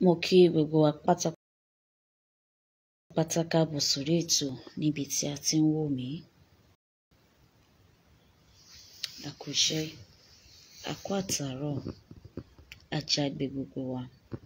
mo kí gbogbo wa pátápátá káàbọ̀ sórí ètò níbi tí a ti ń wò mí àkùṣe àkó àtàárọ̀ ajágbe gbogbo wa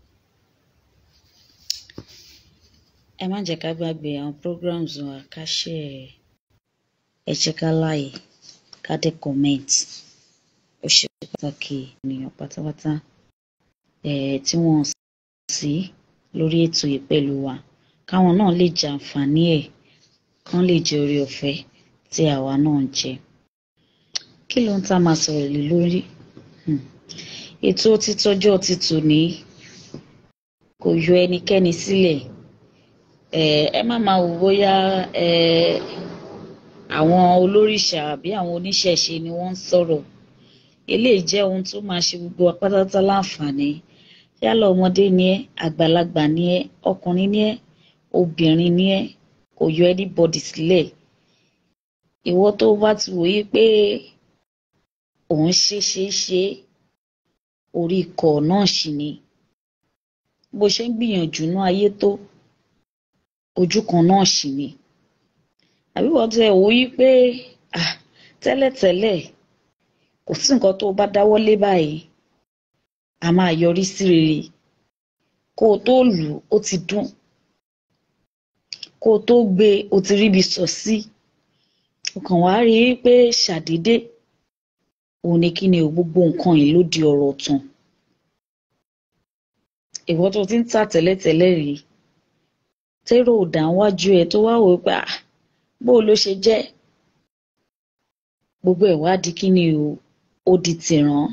ẹ má jẹ́ ká gbàgbé àwọn programs wa ká share ẹ jẹ́ ká like ká dé comment ó ṣe pàtàkì ènìyàn pátápátá eh, tí wọ́n sí lórí ètò yìí pẹ̀lú wa káwọn náà lè jẹ àǹfààní ẹ̀ kán lè jẹ oore ọ̀fẹ́ tí àwa náà ń jẹ kí ló ń tá máa sọ̀rọ̀ lé lórí Hmm. ètò títọ́jọ́ ti tòní kò yọ ẹnikẹ́ni sílẹ̀ Eh, ẹ má máa wò bóyá eh, àwọn olórìṣà àbí àwọn oníṣẹ̀ṣe ni wọ́n ń sọ̀rọ̀ eléyìí jẹ́ ohun tó máa ṣe gbogbo wa pátápátá láǹfààní yálà ọmọdé ni ẹ́ àgbàlagbà ni ẹ́ ọkùnrin ni ẹ́ obìnrin ni ẹ́ kò yọ anybody sílẹ̀ ìwọ tó bá ti wòye pé òun ṣe ṣe ṣe orí ikọ̀ náà sì ni bó ṣe ń gbìyànjú ní ayé tó ojú kan náà sì ni àbí wọ́n tẹ wòye pé ah, tẹ́lẹ̀tẹ́lẹ̀ kò sí nǹkan tó o bá dáwọ́lé báyìí a máa yọrí sí rere kó o tó lù ú ó ti dún kó o tó gbé e o ti ríbi sọ sí o kàn wá rí i pé ṣàdédé òun ni kí ni o gbogbo nǹkan yìí ló di ọ̀rọ̀ tán ìwọ tó ti ń tà tẹ́lẹ̀tẹ́lẹ̀ rí tẹ́rọ ò dá wájú ẹ tó wá wò ó pé ah bó o ló ṣe jẹ́ gbogbo ẹ̀ wá di kí ni o ó di tìrán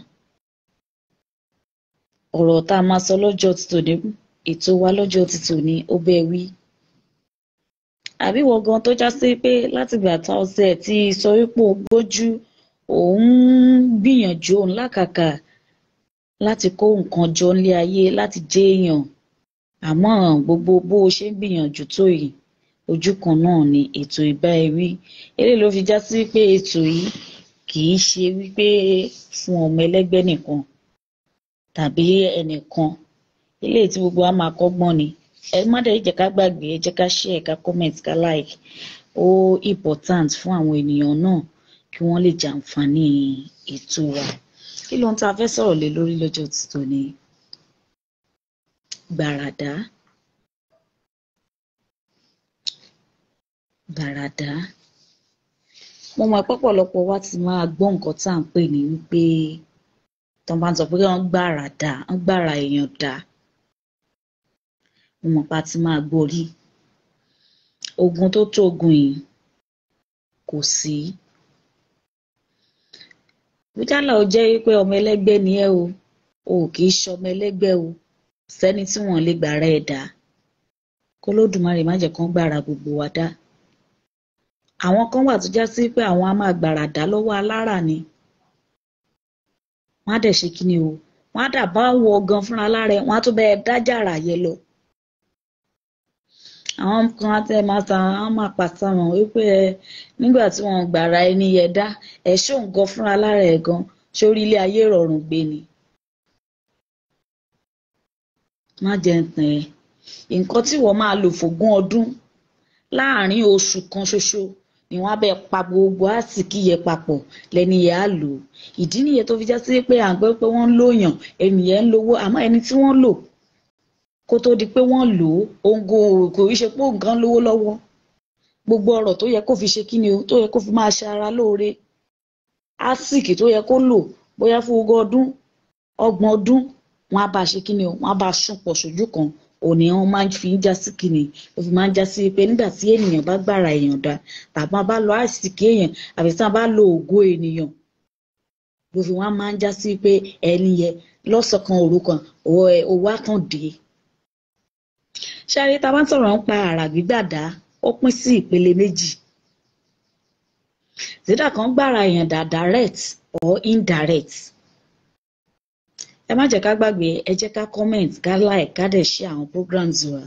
ọ̀rọ̀ tá a máa sọ lọ́jọ́ ti tòní ètò wa lọ́jọ́ ti tòní ó bẹ́ẹ̀ wí àbí wọ́n gan tó já sí pé látìgbà tá ọ̀sẹ̀ tí sọ wípé o gbójú òun gbìyànjú òun lákàkà láti kó nǹkan jọ nílé ayé láti jẹ́ èèyàn àmọ́ gbogbo bó o ṣe ń gbìyànjú tó yìí ojú kan náà ni ètò ìbá ẹ wí eléyìí ló fi já sí pé ètò yìí kì í ṣe wípé fún ọmọ ẹlẹ́gbẹ́ nìkan tàbí ẹnìkan eléyìí tí gbogbo wa máa kọ́gbọ́n ni ẹ má dẹ̀ jẹ́ ká gbàgbé ẹ jẹ́ ká share ká comment ká like ó important fún àwọn ènìyàn náà kí wọ́n lè jàǹfààní ètò wa kí ló ń tá a fẹ́ sọ̀rọ̀ lé lórí lọ́jọ́ ti tòní gbàràdá gbàràdá mo mọ̀ pé ọ̀pọ̀lọpọ̀ wa ti máa gbọ́ nǹkan tá à ń pè ní wípé tó bá ń sọ pé wọ́n gbàràdá wọ́n gbàrà èèyàn dá mo mọ̀ pé a ti máa gbọ́ rí ogun tó tó ogun yìí kò sí bùjálà ó jẹ́ wípé ọmọ ẹlẹ́gbẹ́ ni ẹ́ o o kì í ṣọmọ ẹlẹ́gbẹ́ o sẹ́ni tí wọ́n lè gbàrà ẹ̀ dá kólódùmarè má jẹ́ kán gbàrà gbogbo wa dá àwọn kan wà tó já sí pé àwọn á máa gbàrà dá lọ́wọ́ alára ni wọ́n á dẹ̀ ṣe kí ni o wọ́n á dà bá wọ gan fúnra lára ẹ̀ wọ́n á tún bẹ́ẹ̀ dájàrà yẹ lọ àwọn kan á tẹ́ máa ta àwọn máa pàṣẹ wọn wípé nígbà tí wọ́n gbàrà ẹni yẹn dá ẹ̀ ṣó nǹkan fúnra lára ẹ̀ gan sórí ilé ayé rọrùn gbé ni má jẹ́ ń tàn ẹ́ nǹkan tí wọ́n máa lò fógún ọdún láàárín oṣù kan ṣoṣo ni wọ́n á bẹ pa gbogbo àsìkí yẹn papọ̀ lẹ́ni yẹn á lò ó ìdí nìyẹn tó fi já sí pé à ń gbọ́ pé wọ́n ń lòyàn ẹnìyẹn ń lówó àmọ́ ẹni tí wọ́n lò kó tó di pé wọ́n lò ó òǹgò kò í ṣe pé nǹkan lówó lọ́wọ́ gbogbo ọ̀rọ̀ tó yẹ kó fi ṣe kíni o tó yẹ kó fi máa ṣe ara lóore àsìkí tó yẹ kó lò bóyá fún ogún ọdún ọgbọ̀n ọdún wọ́n á bá ṣe kíni o wọ́n á bá sún pọ̀ sójú kan òní wọn máa ń fi ń já sí kíni ó fi máa ń já sí pé nígbà tí ènìyàn bá gbàrà èèyàn dá tàbí wọn bá lo àìsíkí èèyàn àbí tí wọn bá lo ògo ènìyàn ló fi wọn máa ń já sí pé ẹni yẹn lọ́sọ̀kan òru kan owó àkàndé ṣáàrí tá a bá ń sọ̀rọ̀ nípa àrà gbígbàdá ó pín sí ìpele méjì zidà kan gbàrà èèyàn dá direct or indirect ẹ má jẹ́ ká gbàgbé ẹ jẹ́ ká comment ká like ká dẹ̀ share àwọn programs wa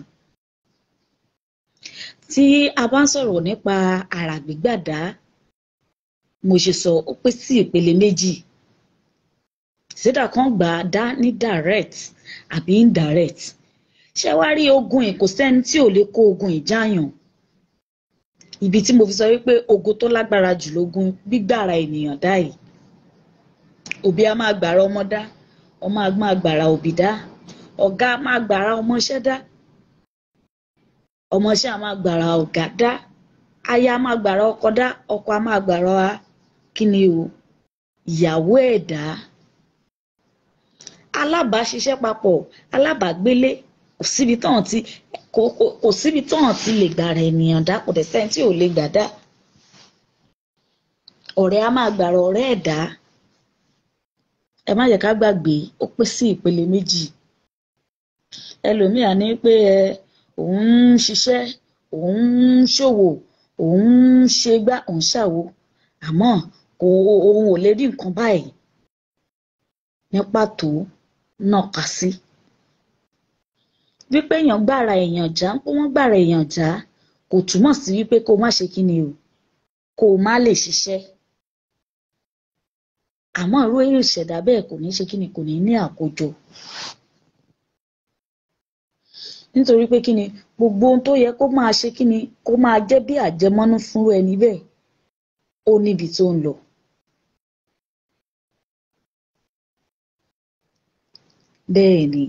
tí a bá ń sọ̀rọ̀ nípa àrà gbígbàdá mo ṣe sọ ó pín sí ìpele méjì zidà kan gbà á dá ní direct àbí indirect ṣé wá rí ogun yìí kò sẹ́ni tí ò lè kó ogun ìjáyàn ibi tí mo fi sọ wípé ogun tó lágbára jù lógun gbígbára ènìyàn dá yìí òbí a máa gbàrà ọmọ dá ọmọ a máa gbàrà òbí dá ọ̀gá a máa gbàrà ọmọọṣẹ́ dá ọmọọṣẹ́ a máa gbàrà ọ̀gá dá aya a máa gbàrà ọkọ dá ọkọ a máa gbàrà kíni o ìyàwó ẹ̀ dá alábàáṣiṣẹ́ papọ̀ alábàágbélé kò síbi tán ti kò kò kò síbi tán ti lè gbàrà ènìyàn dá kò dẹ̀ sẹ́ni tí ò lè gbà dá ọ̀rẹ́ a máa gbàrà ọ̀rẹ́ ẹ̀ dá ẹ má jẹ́ ká gbàgbé ó pín sí ìpele méjì ẹlòmíà ní pé ẹ òun ń ṣiṣẹ́ òun ń ṣòwò òun ń ṣe gbá òun ṣàwo àmọ́ kò òun ò lè rí nǹkan báyìí ní pàtó nàka sí wípé èèyàn gbàrà èèyàn já pé wọ́n gbàrà èèyàn já kò túmọ̀ sí wípé kó má ṣe kíni o kó o má lè ṣiṣẹ́ àmọ́ irú èrè ìṣẹ̀dá bẹ́ẹ̀ kò ní ṣe kíni kò ní ní àkójọ nítorí pé kíni gbogbo ohun tó yẹ kó máa ṣe kíni kó máa jẹ́ bí àjẹmọ́nú fúnrú ẹni bẹ́ẹ̀ ó níbi tó ń lọ. bẹ́ẹ̀ ni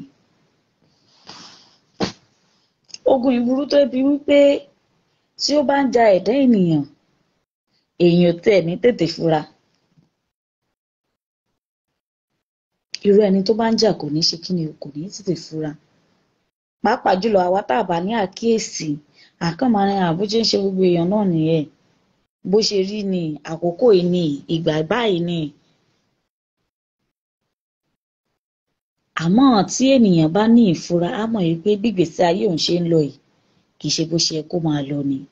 ogun ìburú tó bí wípé tí ó bá ń ja ẹ̀dá ènìyàn èèyàn tẹ̀ ní tètè fura irú ẹni tó bá ń jà kò ní ṣe kíni o kò ní tètè fura pàápàá jùlọ àwa tá a bá ní àkíyèsí àkànmọ́rin àbújá ń ṣe gbogbo èèyàn náà nìyẹn bó ṣe rí ni àkókò yìí ni ìgbà báyìí ni àmọ́ tí ènìyàn bá ní ìfura á mọ̀ yìí pé bí ìgbésí ayé òun ṣe ń lọ yìí kì í ṣe bó ṣe yẹ kó máa lọ ni.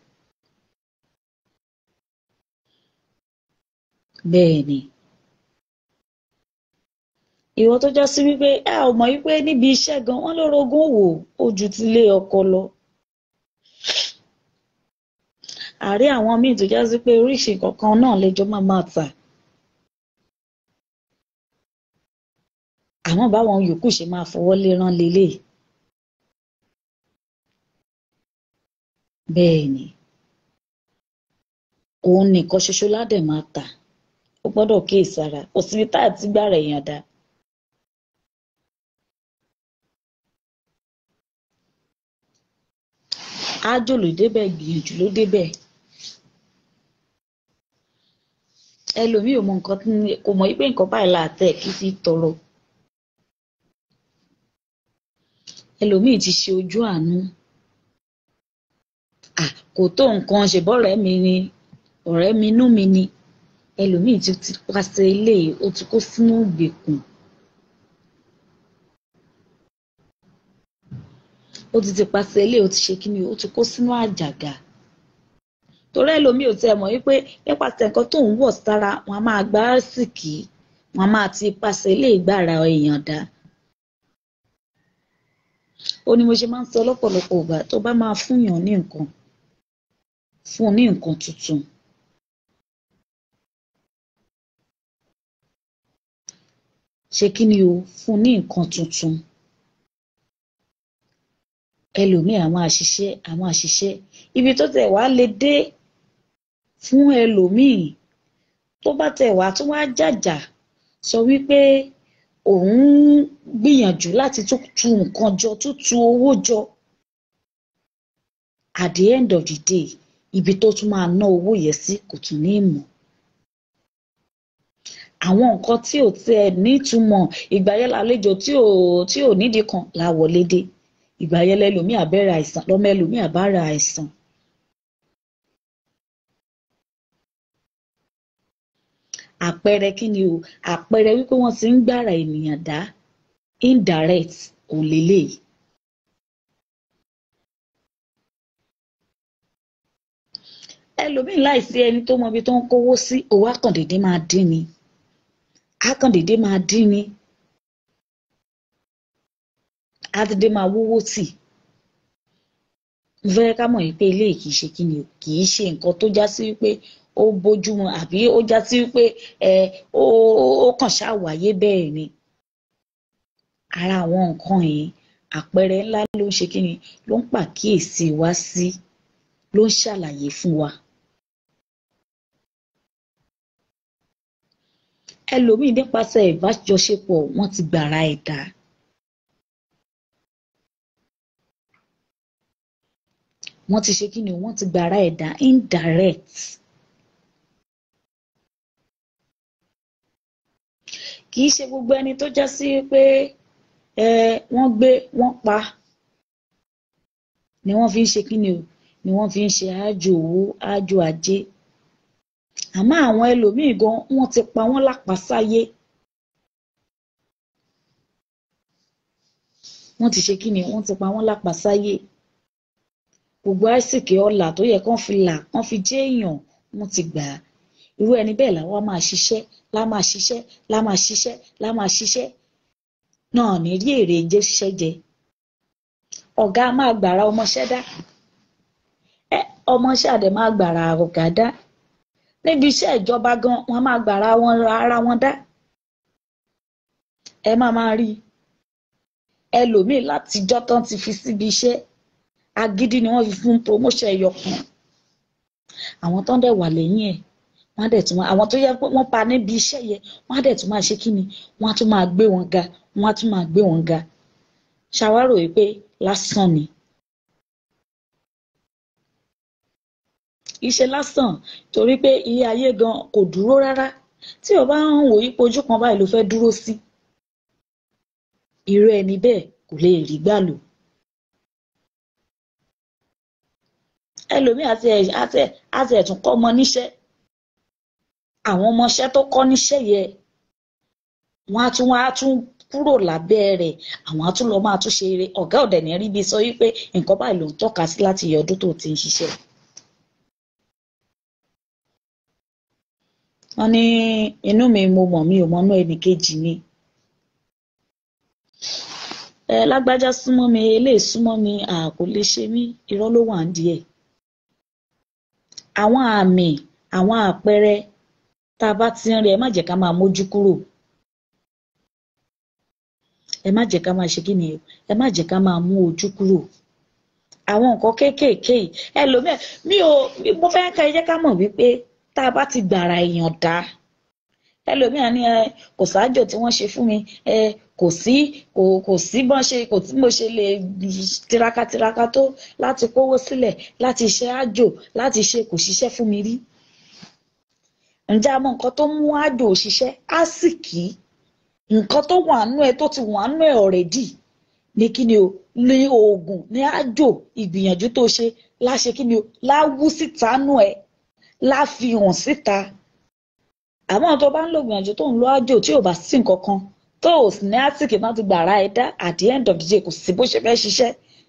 bẹ́ẹ̀ ni ìwọ tó já sí wípé ẹ ò mọ̀ wípé níbi iṣẹ́ gan wọ́n ló rogún wò ó ju ti lé ọkọ lọ. àárẹ̀ àwọn míì tó já sí pé oríṣi kankan náà lẹ́jọ́ máa máa tà. àmọ́ báwọn yòókù ṣe máa fọwọ́ lérán lélẹ̀. bẹ́ẹ̀ ni òun nìkan ṣoṣo ládẹ̀ máa tà ó gbọ́dọ̀ kíyèsára kò síbi tá àti gbára èèyàn dá. ájò ló débẹ̀ gbìyànjú ló débẹ̀. ẹlòmíì ò mọ nǹkan kò mọ̀ wípé nǹkan báyìí là tẹ̀ kí fi tọrọ. ẹlòmíì ti ṣe ojú àánú. à kò tó nǹkan ṣèbọ̀rẹ́ mi ni ọ̀rẹ́ mi inú mi ni ẹlòmíì ti ti pàṣẹ ilé ó ti kó sínú ìgbèkùn. ó ti ti pàṣẹ ilé ó ti ṣe kí ni ó ti kó sínú àjàgà torí ẹlòmíì ò tiẹ̀ mọ̀ wípé nípasẹ̀ nǹkan tó ń wọ̀ sára wọn a máa gbá sìkì wọn a máa ti pàṣẹ ilé ìgbára èèyàn dá ó ní mo ṣe máa ń sọ lọ́pọ̀lọpọ̀ ìgbà tó bá máa fúnyàn ní nǹkan fún un ní nǹkan tuntun ṣe kí ni o fún un ní nǹkan tuntun ẹlòmíì àwọn àṣìṣe àwọn àṣìṣe ibi tó tẹ̀ wá lè dé fún ẹlòmíì tó bá tẹ̀ wá tó wá jàjà sọ wípé òun gbìyànjú láti tún tu nǹkan jọ tún tu owó jọ at the end of the day ibi tó tún máa ná owó yẹn sí kò tún ní mọ̀ àwọn nǹkan tí ò tiẹ̀ nítumọ̀ ìgbà yẹn lálejò tí ò tí ò nídìí kan la wọlé dé ìgbà yẹn lẹlòmíì àbẹ̀rẹ̀ àìsàn lọ́mọ ẹlòmíì àbára àìsàn. àpẹẹrẹ kí ni o àpẹẹrẹ wípé wọ́n ti ń gbára ènìyàn dá indirect òun lélẹ́yìí. ẹlòmíì láìsí ẹni tó mọ ibi tó ń kówó sí owó àkàndédé máa dín ni àkàndédé máa dín ni àtidé máa wówó tì mo fẹ́ ká mọ̀ yìí pé eléyìí kì í ṣe kí ni o kì í ṣe nǹkan tó já sí wípé ó bójúmu àbí ó já sí wípé ẹ ó ó kàn ṣáà wáyé bẹ́ẹ̀ ni ara àwọn nǹkan yìí àpẹẹrẹ ńlá ló ń ṣe kí ni ló ń pàkíyèsí wa sí ló ń ṣàlàyé fún wa. ẹlòmíì nípasẹ̀ ìbájọṣepọ̀ wọ́n ti gbàrà ẹ̀dá. wọ́n ti ṣe kí ni wọ́n ti gbàrà ẹ̀dá indirect. kì í ṣe gbogbo ẹni tó já sí pé ẹ wọ́n gbé wọ́n pa ni wọ́n fi ń ṣe kí ni o ni wọ́n fi ń ṣe àjò owó àjò ajé àmọ́ àwọn ẹlòmíì gan wọ́n ti pa wọ́n lápasáyé wọ́n ti ṣe kí ni wọ́n ti pa wọ́n lápasáyé gbogbo àìsìkè ọlà tó yẹ kán fi là kán fi jẹ́ èèyàn wọ́n ti gbà á irú ẹni bẹ́ẹ̀ làwọn máa ṣiṣẹ́ lá máa ṣiṣẹ́ lá máa ṣiṣẹ́ lá máa ṣiṣẹ́ náà ní rí èrè jẹ́ ṣiṣẹ́ jẹ ọ̀gá máa gbàrà ọmọṣẹ́ dá ẹ ọmọṣẹ́ àdẹ̀ máa gbàrà ọ̀gá dá níbi iṣẹ́ ìjọba gan wọ́n máa gbàrà wọn ara wọn dá ẹ máa máa rí ẹlòmíì látijọ́ tán ti fi síbi iṣẹ́ agídí ni wọ́n fi fún promotion ẹyọ kan àwọn tó ń dẹ̀ wà lẹ́yìn ẹ̀ wọ́n á dẹ̀ tún máa àwọn tó yẹ pé wọ́n pa níbi iṣẹ́ yẹn wọ́n á dẹ̀ tún máa ṣe kí ni wọ́n á tún máa gbé wọn ga wọ́n á tún máa gbé wọn ga ṣàwárò yìí pé lásán ni. iṣẹ́ lásán torí pé ilé ayé gan kò dúró rárá tí o bá ń wò yípo ojú kan báyìí ló fẹ́ dúró sí irú ẹni bẹ́ẹ̀ kò lè rí gbà lò. ẹlòmíì àti ẹ̀ àti ẹ̀ àti ẹ̀tún kọ́ ọmọ níṣẹ́ àwọn ọmọọṣẹ́ tó kọ́ níṣẹ́ yẹn wọ́n á tún wọ́n á tún kúrò lábẹ́ rẹ̀ àwọn á tún lọ máa tún ṣe eré ọ̀gá ọ̀dẹ̀ ní rí bí sọ wípé nǹkan báyìí ló ń tọ́ka sí láti yẹ ọdún tó ti ń ṣiṣẹ́. wọ́n ní inú mi mo mọ̀ mi ò mọ́nú ẹnì kejì mi. ẹ lágbájá súnmọ́ mi eléyìí súnmọ́ mi àkò lè ṣe mí irọ́ ló wà ń díẹ̀. àwọn àmì àwọn àpẹẹrẹ tá a bá ti ń rí ẹ má jẹ́ ká máa mójú kúrò ẹ má jẹ́ ká máa ṣe kí ni o ẹ má jẹ́ ká máa mú ojú kúrò àwọn nǹkan kéékèèké ẹlòmíẹ mi ò mo fẹ́ ká ẹ jẹ́ ká mọ̀ wípé tá a bá ti gbàrà èèyàn dá ẹlòmíà ní ẹ kò sáájò tí wọ́n ṣe fún mi ẹ kò sí kò kò sí bọ́n ṣe kò tí mo ṣe lè tiraka tiraka tó láti kówó sílẹ̀ láti ṣe àjò láti ṣe kò ṣiṣẹ́ fún mi rí ǹjẹ́ a mọ nǹkan tó mú àjò òṣìṣẹ́ àsìkí nǹkan tó wà nú ẹ tó ti wà nú ẹ ọ̀rẹ́dì ní kí ni o ní oògùn ní àjò ìgbìyànjú tó ṣe láṣẹ kí ni o láwú síta nú ẹ láfihàn síta àmọ́ tó bá ń lo ìgbìyànjú tó ń lo àjò tí ò bá sí nǹkan kan tó ò sì ní àsìkí náà ti gbàrà ẹ dá at the end of the day kò sí bó ṣe fẹ́ ṣiṣẹ́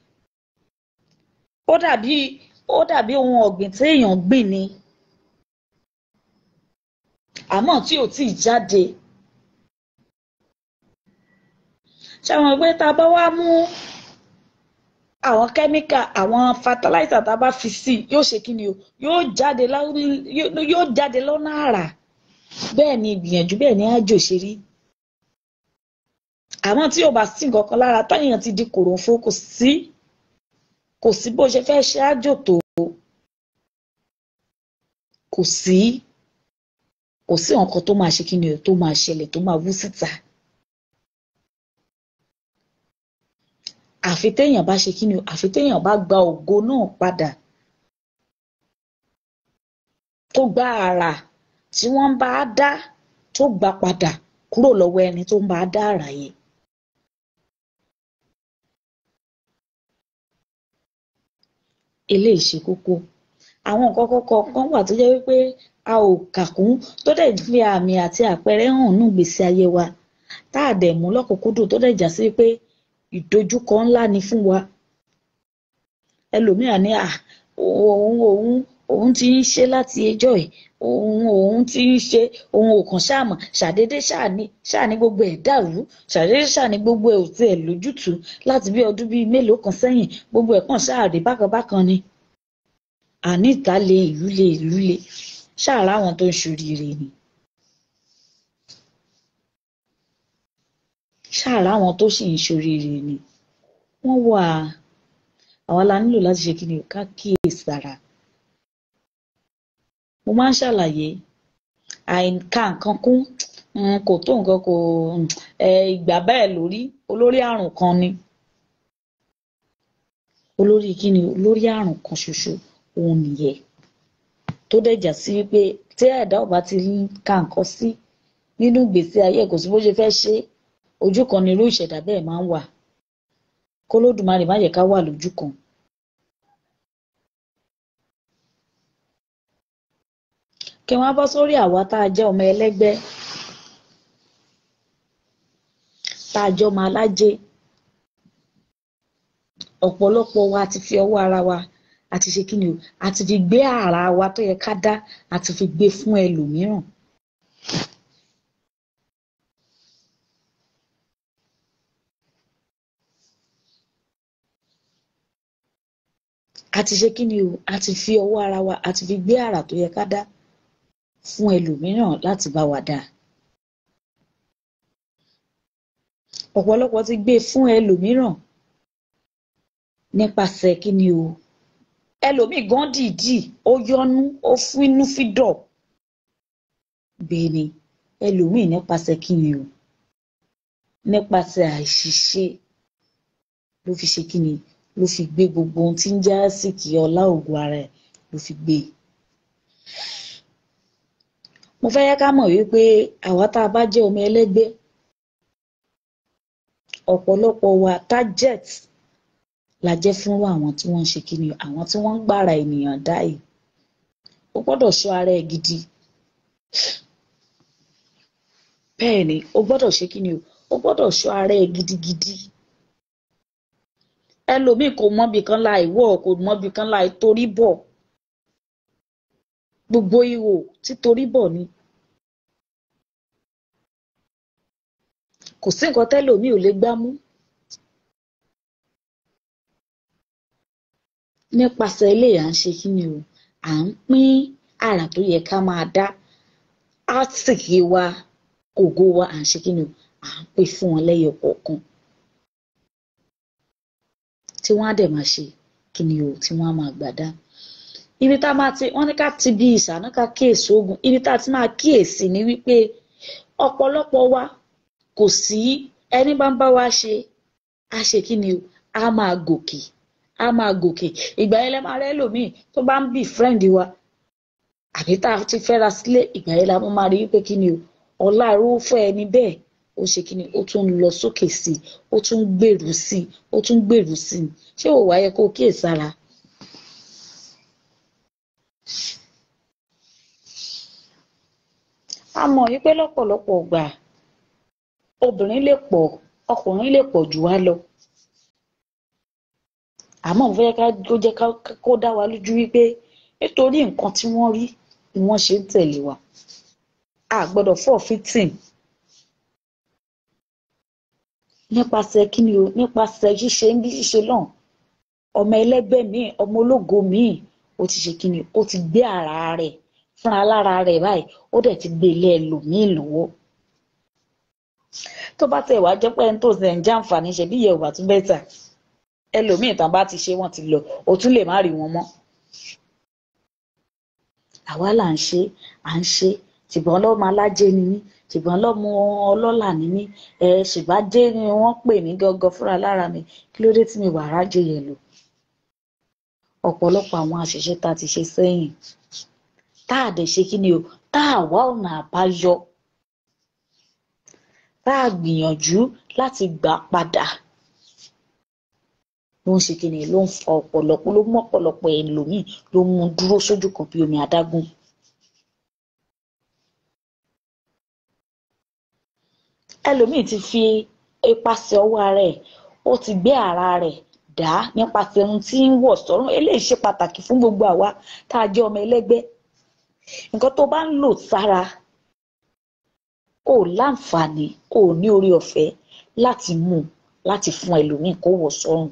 ó dàbí ó dàbí ohun ọ̀gbìn tí èèyàn gbìn ni àmọ́ tí ò tíì jáde ṣàwọn pé tá a bá wá mú àwọn kẹ́míkà àwọn fertilizer tá a bá fi sí yóò ṣe kí ni o yóò jáde yóò jáde lọ́nà àrà bẹ́ẹ̀ ni ìgbìyànjú bẹ́ẹ̀ ni àjò ṣe rí àmọ́ tí ò bá sí nǹkan kan lára táyàn ti di kòròfo kò sí kò sí bó ṣe fẹ́ ṣe àjò tó kò sí kò sí nǹkan tó máa ṣe kí ni o tó máa ṣẹlẹ̀ tó máa wú síta. àfi téèyàn bá ṣe kí ni o àfi téèyàn bá gba ògo náà padà tó gba àrà tí wọ́n bá dá tó gbà padà kúrò lọ́wọ́ ẹni tó ń bá dá àrà yẹn. eléyìí ṣe kókó àwọn nǹkan kọ́kọ́ kan wà tó jẹ́ wípé a ò kà kún tó dẹ̀ fi àmì àti àpẹẹrẹ hàn nù gbèsè ayé wa tá a dẹ̀ mú lọ́kùnkúndùn tó dẹ̀ já sí pé ìdojúkọ ńlá ni fún wa ẹlòmíà ní à òun òun òun ti ń ṣe láti ẹjọ́ ẹ̀ òun òun ti ń ṣe òun ò kàn ṣáàmọ̀ ṣàdédé ṣáàní ṣáàní gbogbo ẹ̀ dàrú ṣàdédé ṣáàní gbogbo ẹ̀ ò tiẹ̀ lójútùú láti bí ọdún bíi mélòó kan sẹ́yìn gbogbo ẹ̀ kàn ṣáàrí bákan bákan ni àní ìta le ìlú le ìlú le ṣáàrá àwọn tó ń ṣoríire ni ṣáàrá àwọn tó sì ń ṣoríire ni wọ́n wà àwa la nílò láti ṣe kí ni ká kíyèsára mo máa ń ṣàlàyé àìka nǹkan kún kò tó nǹkan kò ìgbà bẹ́ẹ̀ lórí olórí àrùn kan ni olórí kí ni olórí àrùn kan ṣoṣo òun nìyẹn tó dẹ̀jà sí wípé tí ẹ̀dá ò bá ti ka nǹkan sí nínú ìgbésí ayé kò sí bó ṣe fẹ́ ṣe ojú kan ni irú ìṣẹ̀dá bẹ́ẹ̀ máa ń wà kólódùmarè má jẹ́ ká wà lójú kan. kí wọ́n bọ́ sórí àwa tá a jẹ́ ọmọ ẹlẹ́gbẹ́ tá a jọ máa lájẹ ọ̀pọ̀lọpọ̀ wa ti fi ọwọ́ ara wa àti ṣe kí ni o àti fi gbé ara wa tó yẹ ká dá àti fi gbé fún ẹlòmíràn. àti ṣe kí ni o àti fi ọwọ́ ara wa àti fi gbé àrà tó yẹ ká dá fún ẹlòmíràn láti bá wa dá. ọ̀pọ̀lọpọ̀ ti gbé fún ẹlòmíràn nípasẹ̀ kí ni o ẹlòmíì gan dìídì ó yọnu ó fínú fídọ̀ bẹ́ẹ̀ ni ẹlòmíì nípasẹ̀ kí ni o nípasẹ̀ àìṣiṣẹ́ ló fi ṣe kí ni ló fi gbé gbogbo ohun tí ń já sí kí ọlá ògùn ara ẹ̀ ló fi gbé e mo fẹ́ yẹ ká mọ̀ wípé àwa tá a bá jẹ́ ọmọ ẹlẹ́gbẹ́ ọ̀pọ̀lọpọ̀ wa target la jẹ́ fún àwọn tí wọ́n ń ṣe kí ni àwọn tí wọ́n ń gbára ènìyàn dá yìí o gbọ́dọ̀ ṣọ́ ara ẹ̀ gidi bẹ́ẹ̀ ni o gbọ́dọ̀ ṣe kí ni o o gbọ́dọ̀ ṣọ́ ara ẹ̀ gidigidi ẹlòmíì kò mọbi kan láì wọ̀ kò mọbi kan láì torí bọ̀ gbogbo ihò títorí bọ̀ ni kò sí nǹkan tẹ́lòmíì ò lè gbá mú nípasẹ̀ ilé à ń ṣe kí ni o à ń pín àrà tó yẹ ká máa dá átìkì wa ògo wa à ń ṣe kí ni o à ń pín fún wọn lẹ́yọ kọ̀ọ̀kan tí wọ́n á dẹ̀ máa ṣe kí ni o tí wọ́n á máa gbà dá ibi tá a máa ti wọ́n ní ká ti bí ìṣáná ká kíyèsí ogun ibi tá a ti máa kíyèsí ni wípé ọ̀pọ̀lọpọ̀ wa kò sí ẹni bá ń bá wa ṣe á ṣe kí ni o á máa gòkè á máa gòkè ìgbà yẹn lẹ máa rẹ lòmíì tó bá ń bì friend wa àbí tá a ti fẹ́ra sílé ìgbà yẹn la máa rí wípé kí ni o ọlá irúfẹ́ ẹni bẹ́ẹ̀ ó ṣe kí ni ó tún ń lọ sókè sí i ó tún ń gbèrú sí i ó tún ń gbèrú sí i ṣé ò wáyé kó kíyèsára. a mọ̀ wípé lọ́pọ̀lọpọ̀ gbà obìnrin lè pọ̀ ọkùnrin lè pọ̀ jù wá lọ àmọ́ mo fẹ́ ká kó jẹ́ kó dá wa lójú wípé nítorí nǹkan tí wọ́n rí ni wọ́n ṣe ń tẹ̀lé wa a gbọ́dọ̀ forfeiting nípasẹ̀ kí ni o nípasẹ̀ ṣíṣe ń bí ṣíṣe náà ọmọ ẹlẹ́gbẹ́ míì ọmọ ológo míì ó ti ṣe kí ni ó ti gbé ara rẹ̀ fúnra lára rẹ̀ báyìí ó dẹ̀ ti gbé ilé ẹlòmíì lọ́wọ́ tó bá tẹ̀ wá jẹ́ pé ẹni tó ṣe ń jàǹfààní ṣe bí ìyẹ̀wò àtún bẹ́tà ẹlòmíì tán bá ti ṣe wọ́n ti lọ ó tún lè má rí wọn mọ́ àwa là ń ṣe à ń ṣe ṣùgbọ́n lọ́mọ alájẹ ni mí ṣùgbọ́n lọ́mọ ọlọ́là ni mí ẹ ṣùgbọ́n ajé ni wọ́n pè mí gangan fúnra lára mi kí ló dé tí mi wà rájò yẹn lò ọ̀pọ̀lọpọ̀ àwọn àṣìṣe tá a ti ṣe sẹ́yìn tá a dẹ̀ ṣe kí ni o tá a wá ọ̀nà àbáyọ tá a gbìyànjú láti gbà padà ló ń ṣe kí ni ló ń fa ọ̀pọ̀lọpọ̀ ló mú ọ̀pọ̀lọpọ̀ ẹlòmíì ló mú dúró sójú kan bí omi adágún. ẹlòmíì ti fi ipasẹ̀ ọwọ́ ara ẹ̀ ó ti gbé ara rẹ̀ dá nípasẹ̀ ohun tí ń wọ̀ sọ́rùn eléyìí ṣe pàtàkì fún gbogbo àwa tá a jẹ́ ọmọ ẹlẹ́gbẹ́ nǹkan tó bá ń lò sára ò láǹfààní ò ní orí ọ̀fẹ́ láti mú láti fún ẹlòmíì kó wọ̀ sọ́rùn.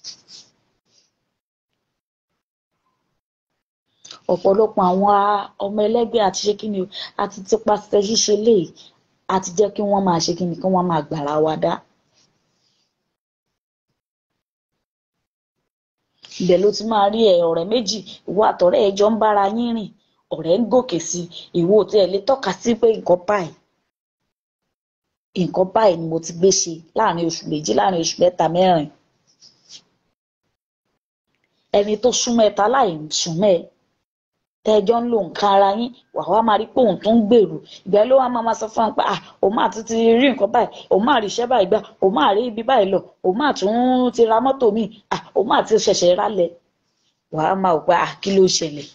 ọ̀pọ̀lọpọ̀ àwọn ọmọ ẹlẹ́gbẹ́ àti ṣe kí ni o àti tipasẹ̀ ṣíṣe léyìí àti jẹ́ kí wọ́n máa ṣe kí ni kí wọ́n máa gbàrà wa dá. ibẹ̀ ló ti máa rí ẹ ọ̀rẹ́ méjì ìwọ àtọ̀rẹ́ ẹ jọ ń bára yín rìn ọ̀rẹ́ ń gòkè sí i ìwọ tí ẹ lè tọ́ka sí pé nǹkan báyìí nǹkan báyìí ni mo ti gbé ṣe láàrin oṣù méjì láàrin oṣù mẹ́ta mẹ́rin ẹni tó súnmọ́ ẹ ta láì súnmọ́ ẹ tẹjọ ń lo nǹkan ara yín wàá wá máa rí pé òun tó ń gbèrú ìgbà ló wá máa sọ fún wọn pé à òun máa tún ti rí nǹkan báyìí òun máa rí iṣẹ́ báyìí gbà òun máa rí ibi báyìí lọ òun máa tún ti ra mọ́tò míì à òun máa ti ṣẹ̀ṣẹ̀ rálẹ̀ wàá máa wò pé à kí ló ṣẹlẹ̀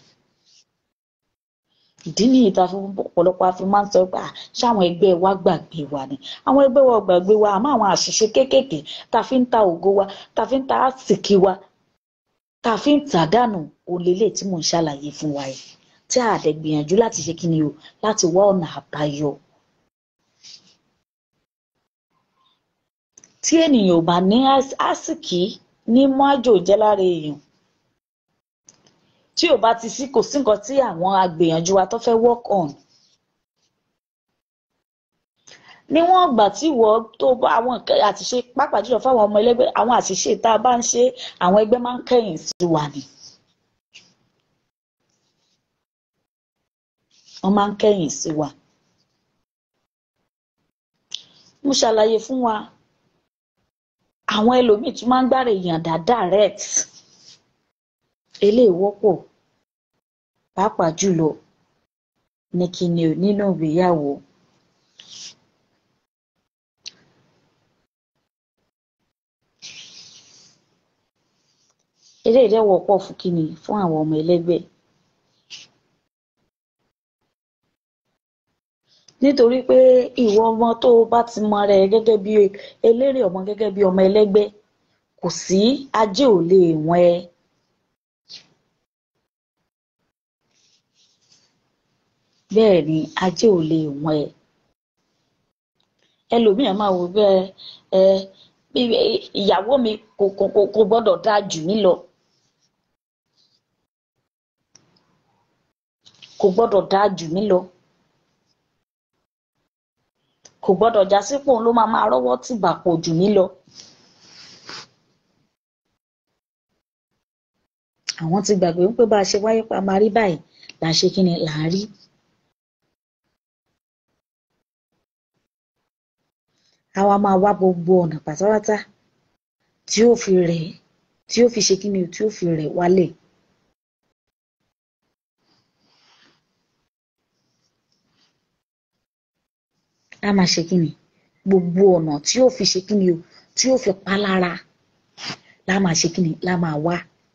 ìdí nìyí tá a fi ọ̀pọ̀lọpọ̀ a fi máa ń sọ pé à ṣáwọn ẹgbẹ́ wa gbàgbé wa ni àwọn ẹgbẹ́ wa gbàgbé wa àmọ́ àwọn àṣìṣe kéékèèké tá a fi ń ta ògo wa tá a fi ń ta àsìkí wa tá a fi ń tà dànù òlélẹ̀ tí mò ń ṣàlàyé fún wa yìí tí a dẹ̀ gbìyànjú láti ṣe kíni o láti wá ọ̀nà àbáyọ. tí ènìyàn ò bá ní àsìkí ní májò jẹ́ lára èèyàn tí ò bá ti sí kò sí nǹkan tí àwọn agbìyànjú wa tó fẹ́ work on níwọ̀n ìgbà tí ìwọ tó bá àwọn àṣìṣe pàápàá jùlọ fáwọn ọmọ ẹlẹ́gbẹ́ àwọn àṣìṣe tá a bá ń ṣe àwọn ẹgbẹ́ máa ń kẹ̀yìn sí wa ni. wọ́n máa ń kẹ̀yìn sí wa. mo ṣàlàyé fún wa àwọn ẹlòmíì tún máa ń gbára èèyàn dá direct eléyìí wọ́pọ̀ pàápàá jùlọ ní kíni ò nínú ìgbéyàwó. eléyìí dẹ̀ wọ́pọ̀ fún kíni fún àwọn ọmọ ẹlẹ́gbẹ́. nítorí pé ìwọ ọmọ tó o bá ti mọ rẹ gẹ́gẹ́ bí eléré ọmọ gẹ́gẹ́ bí ọmọ ẹlẹ́gbẹ́ kò sí ajé ò lè wọ́n ẹ. bẹ́ẹ̀ ni ajé ò lè wọ́n ẹ. ẹlòmíràn máa wò bẹ́ẹ̀ ẹ ìyàwó mi kò kò kò gbọ́dọ̀ dáa jù mí lọ. kò gbọ́dọ̀ dáa jù mí lọ kò gbọ́dọ̀ já sípò ló máa máa rọ́wọ́ tìbà pọ̀ jù mí lọ. àwọn ti gbàgbé wípé bá a ṣe wáyé pa máa rí báyìí là ń ṣe kí ni là ń rí. àwa máa wá gbogbo ọ̀nà pátápátá tí ó fi rẹ̀ tí ó fi ṣe kí ni tí ó fi rẹ̀ wálẹ̀. a máa ṣe kíni gbogbo ọ̀nà tí ó fi ṣe kíni o tí ó fi pa lára la máa ṣe kíni la máa wá.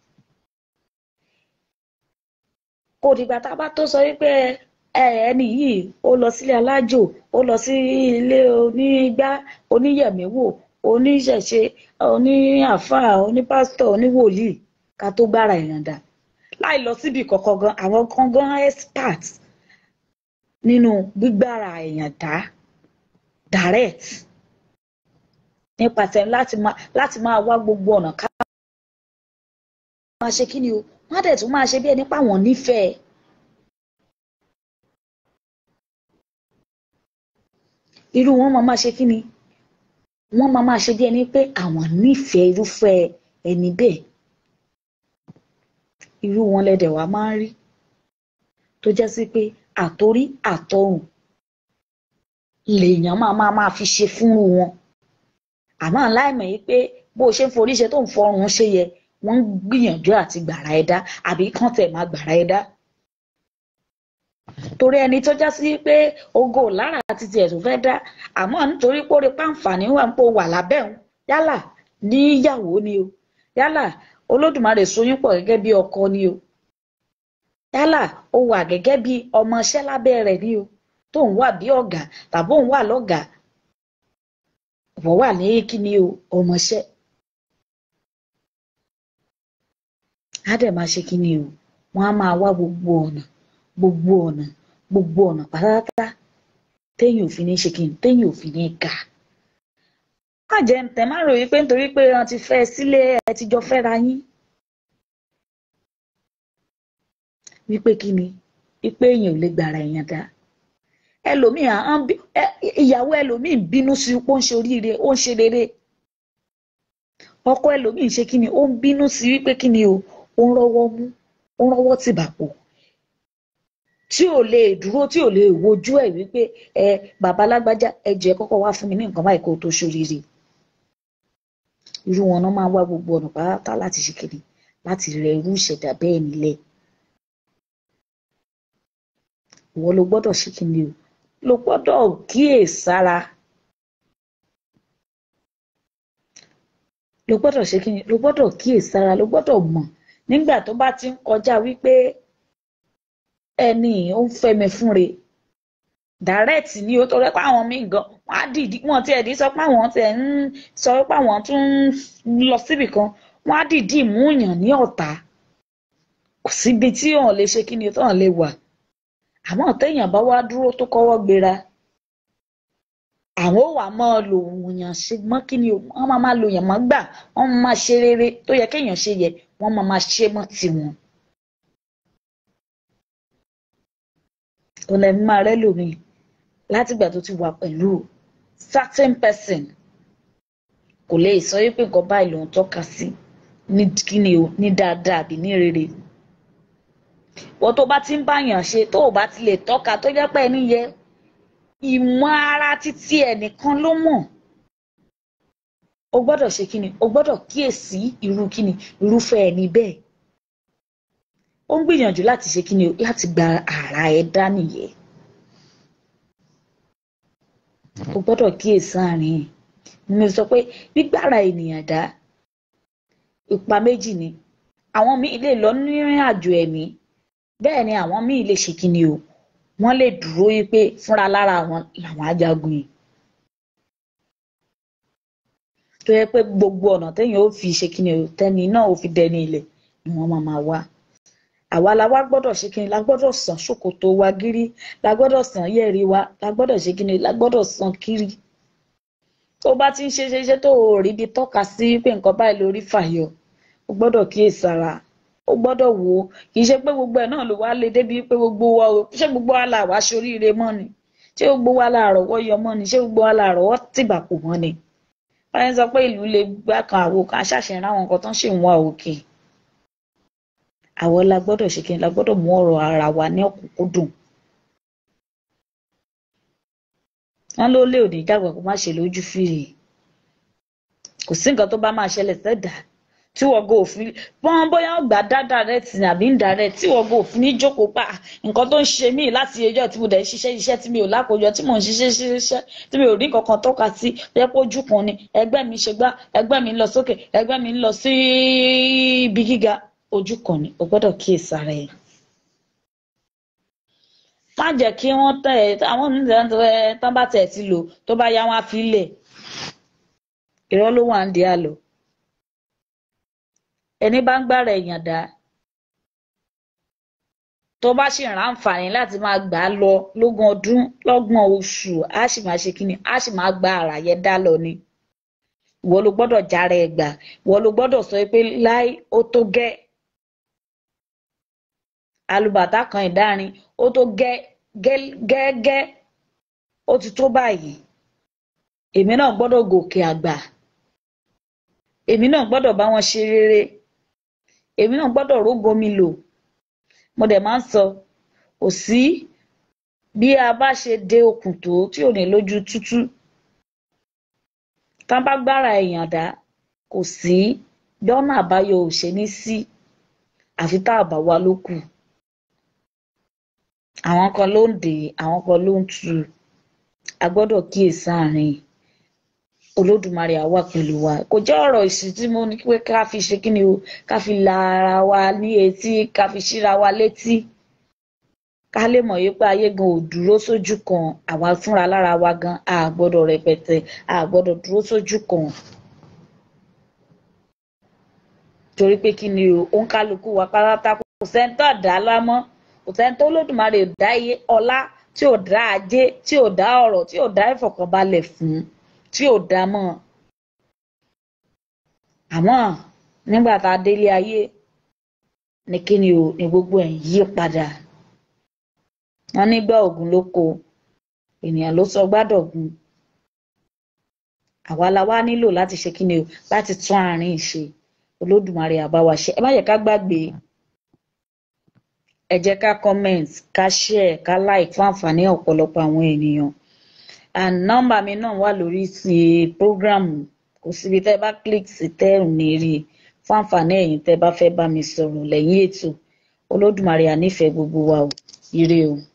kò dìgbà tá a bá tó sọ wípé ẹni yìí ó lọ sílé alájò ó lọ sí ilé onígbá oníyẹ̀mẹ̀wò oníṣẹ̀ṣe oníàfáà onípásítọ̀ oníwòlíì ká tó gbára ìyànda láì lọ síbi kọ̀ọ̀kan gan àwọn kan gan expert nínú gbígbára ìyànda direct nípasẹ̀ láti máa láti máa wá gbogbo ọ̀nà ká máa ṣe kí ni o wọ́n á dẹ̀ tún máa ṣe bí ẹni páwọn nífẹ̀ẹ́. irú wọn máa máa ṣe kí ni wọ́n máa máa ṣe bí ẹni pé àwọn nífẹ̀ẹ́ irúfẹ́ ẹni bẹ́ẹ̀ irú wọn lẹ́dẹ̀ wá máa ń rí tó jẹ́ sí pé àtorí àtọrùn lèèyàn máa máa máa fi ṣe fúnrú wọn àmọ́ láìmọ̀ yìí pé bó o ṣe ń forí ṣe tó ń fọrùn ṣe yẹ wọ́n ń gbìyànjú àti gbàrà ẹ dá àbí kán tẹ̀ máa gbàrà ẹ dá torí ẹni tó já sí pé ogo lára àti tiẹ̀ tó fẹ́ dá àmọ́ nítorí pé ó rí pàǹfààní wà ń pò wà lábẹ́ òun yálà níyàwó ni o yálà olódùmarè soyún pọ̀ gẹ́gẹ́ bí ọkọ ni o yálà ó wà gẹ́gẹ́ bí ọmọọṣẹ́ lábẹ́ rẹ̀ ni o tó ń wà bí ọ̀gá tàbí òun wà lọ́gàá wọ́n wà ní kíni o ọmọọṣẹ́ á dẹ̀ máa ṣe kíni o wọ́n á máa wá gbogbo ọ̀nà gbogbo ọ̀nà gbogbo ọ̀nà pátápátá téèyàn ò fi ní ṣe kíni téèyàn ò fi ní ga má jẹ́ tẹ̀ má ròyìn pé nítorí pé wọ́n ti fẹ́ sílé ẹ ti jọ fẹ́ra yín wípé kíni wípé èèyàn ò lè gbàrà èèyàn dá ẹlòmíì ìyàwó ẹlòmíì bínú sí pé ó ń ṣe oríire ó ń ṣe rere ọkọ ẹlòmíì ṣe kí ni ó ń bínú sí wípé kí ni o ó ń rọ́wọ́ mú ó ń rọ́wọ́ tìbàpò tí ò lè dúró tí ò lè wojú ẹ̀ wípé ẹ bàbá lágbájá ẹ jẹ́ kọ́kọ́ wá fún mi ní nǹkan báyìí kó o tó ṣoríire irú wọn náà máa ń wá gbogbo ọ̀nà pátá láti ṣe kí ni láti rẹ irú ìṣẹ̀dá bẹ́ẹ̀ nílẹ̀ ìwọ ló gbọ́dọ̀ ṣe kí ni o ló gbọ́dọ̀ kíyèsára ló gbọ́dọ̀ ṣe kí ni ló gbọ́dọ̀ kíyèsára ló gbọ́dọ̀ mọ̀ nígbà tó bá ti ń kọjá wípé ẹni ó ń fẹ́mi fúnre direct ni ó tọrẹ pé àwọn míì gan wọn á dìdí wọn tiẹ̀ dí sọ pé àwọn tiẹ̀ ń sọ pé àwọn tún ń lọ síbì kan wọn á dìdí ìmúyàn ní ọ̀tá kò síbi tí òun lè ṣe kí ni tóun lè wà àmọ́ téèyàn bá wá dúró tó kọ́wọ́ gbéra àwọn ò wá máa lò wòyàn ṣe mọ́ kí ni wọ́n máa máa lò yàn mọ́ gbà wọ́n máa ṣe rere tó yẹ kéèyàn ṣe yẹ wọ́n máa máa ṣe mọ́ tiwọn. ọ̀nà ẹ̀mí máa rẹ́ lómi látìgbà tó ti wà pẹ̀lú certain person kò lè sọ wípé nǹkan báyìí lòun tọ́ka sí ní kíni o ní dáadáa àbí ní rere wọ́n tó bá ti ń báyàn ṣe tó o bá ti lè tọ́ka tó jẹ́ pé ẹni yẹ ìmọ̀ ara títí ẹnìkan ló mọ̀ o gbọ́dọ̀ ṣe kíni o gbọ́dọ̀ kíyèsí irú kíni irúfẹ́ ẹni bẹ́ẹ̀ ó ń gbìyànjú láti ṣe kíni o láti gba ara ẹ dá nìyẹn o gbọ́dọ̀ kíyèsí àárín mo sọ pé gbígbára ènìyàn dá ipa méjì ni àwọn míì lè lọ nírìn àjò ẹ̀mí bẹ́ẹ̀ ni àwọn míì lè ṣe kíni o wọ́n lè dúró yí pé fúnra lára wọn làwọn ajagun yìí tó yẹ pé gbogbo ọ̀nà téèyàn ó fi ṣe kíni o tẹ́ni náà ó fi dẹni ilẹ̀ ni wọ́n máa máa wá àwa la wá gbọ́dọ̀ ṣe kíni la gbọ́dọ̀ sàn ṣòkòtò wa gírí la gbọ́dọ̀ sàn yẹ̀rì wa la gbọ́dọ̀ ṣe kíni la gbọ́dọ̀ sàn kiri tó bá ti ń ṣe ṣe ṣe tó o rí ibi tọ́ka sí pé nǹkan báyìí lórí fàyọ o gbọ́dọ̀ kíyèsára ó gbọ́dọ̀ wò ó kì í ṣe pé gbogbo ẹ̀ náà ló wá lé débi pé gbogbo wa o ṣé gbogbo wa là wá ṣoríire mọ́ ni ṣé gbogbo wa là rọ́wọ́ yọ mọ́ ni ṣé gbogbo wa là rọ́wọ́ tìgbà kò mọ́ ni báyìí sọ pé ìlú lè gbá kan àwo kan aṣàṣẹ ráwọn nǹkan tó ń ṣe wọn òkè àwọn la gbọ́dọ̀ ṣe kí ni la gbọ́dọ̀ mú ọ̀rọ̀ ara wa ní ọ̀kúnkúndùn wọn ló lé òní dàgbà kó má ṣe lójú fìrì kò sí nǹkan tó bá máa ṣẹlẹ̀ sẹ́dà tí wọ́n go òfin wọ́n bóyá gbà dáadáa rẹ̀ tì ní àbí ń dà rẹ̀ tí wọ́n go òfin ní jókòó pa nǹkan tó ń ṣe mí láti ẹjọ́ tí mo dẹ̀ ṣiṣẹ́ iṣẹ́ tí mi ò lákòójọ tí mò ń ṣiṣẹ́ ṣiṣẹ́ tí mi ò rí kankan tọ́ka sí jẹ́ pé ojú kan ni ẹgbẹ́ mi ṣe gbá ẹgbẹ́ mi ń lọ sókè ẹgbẹ́ mi ń lọ sí ibi gíga ojú kan ni o gbọ́dọ̀ kíyèsára ẹ̀ má jẹ́ kí wọ́n tẹ̀ ẹ́ àwọn oníṣẹ́ tán bá tẹ̀ ti lò tó bá yá wọn á fi lẹ̀ irọ́ ló wà ń di àlọ́ ẹni bá ń gbára èèyàn dá tó bá sì rán àǹfààní láti máa gbà á lọ lógún ọdún lọ́gbọ̀n oṣù á sì máa ṣe kíni á sì máa gba ara yẹn dá lọ ni ìwọ ló gbọ́dọ̀ jára ẹ gbà ìwọ ló gbọ́dọ̀ sọ pé láì ó tó gẹ́ alùbàtà kan ìdárin ó tó gẹ́ gẹ́gẹ́ ó ti tó báyìí èmi náà gbọ́dọ̀ gòkè àgbà èmi náà gbọ́dọ̀ bá wọn ṣe rere èmi náà gbọ́dọ̀ rógo mi lò mo dẹ̀ máa ń sọ kò sí bí a bá ṣe de okùn tó tí ò ní lójú tútú tá bá gbára èèyàn dá kò sí dọ́nà àbáyọ ò ṣe ní sí àfi tá a bá wa ló kù àwọn kan ló ń dè àwọn kan ló ń tu a gbọ́dọ̀ kíyèsí àárín olódùmarè àwa pẹ̀lú wa kò jẹ́ ọ̀rọ̀ ìsìn tí mo ní pé ká fi ṣe kí ni o ká fi la ara wa ní etí ká fi ṣíra wa létí ká lè mọ̀ yí pé ayé gan ò dúró sójú kan àwa fúnra lára wa gan a gbọ́dọ̀ rẹpẹtẹ a gbọ́dọ̀ dúró sójú kan torí pé kí ni o òǹkálukú wa pátá kò sẹ́ńtọ̀ dá lámọ́ kò sẹ́ńtọ̀ olódùmarè ò dá iye ọlá tí ò dá ajé tí ò dá ọrọ̀ tí ò dá ìfọ̀kànbalẹ̀ fún tí ò dá mọ́ àmọ́ nígbà tá a délé ayé ní kí ni o ní gbogbo ẹ̀ yí padà wọ́n nígbà ògùn ló ko ènìyàn ló sọ gbádọ̀gùn àwa la wá nílò láti ṣe kí ni o láti tún àárín ṣe olódùmarè á bá wa ṣe ẹ má yẹ ká gbàgbé ẹ jẹ́ ká comment ká share ká like fún àǹfààní ọ̀pọ̀lọpọ̀ àwọn ènìyàn and nọ́mbà mi náà wà lórí ti program kò síbi tẹ́ bá click sí tẹ́ ò ní rí i fún àǹfààní ẹ̀yin tẹ́ bá fẹ́ bá mi sọ̀rọ̀ lẹ́yìn ètò olódùmarè á nífẹ̀ẹ́ gbogbo wa o ire o.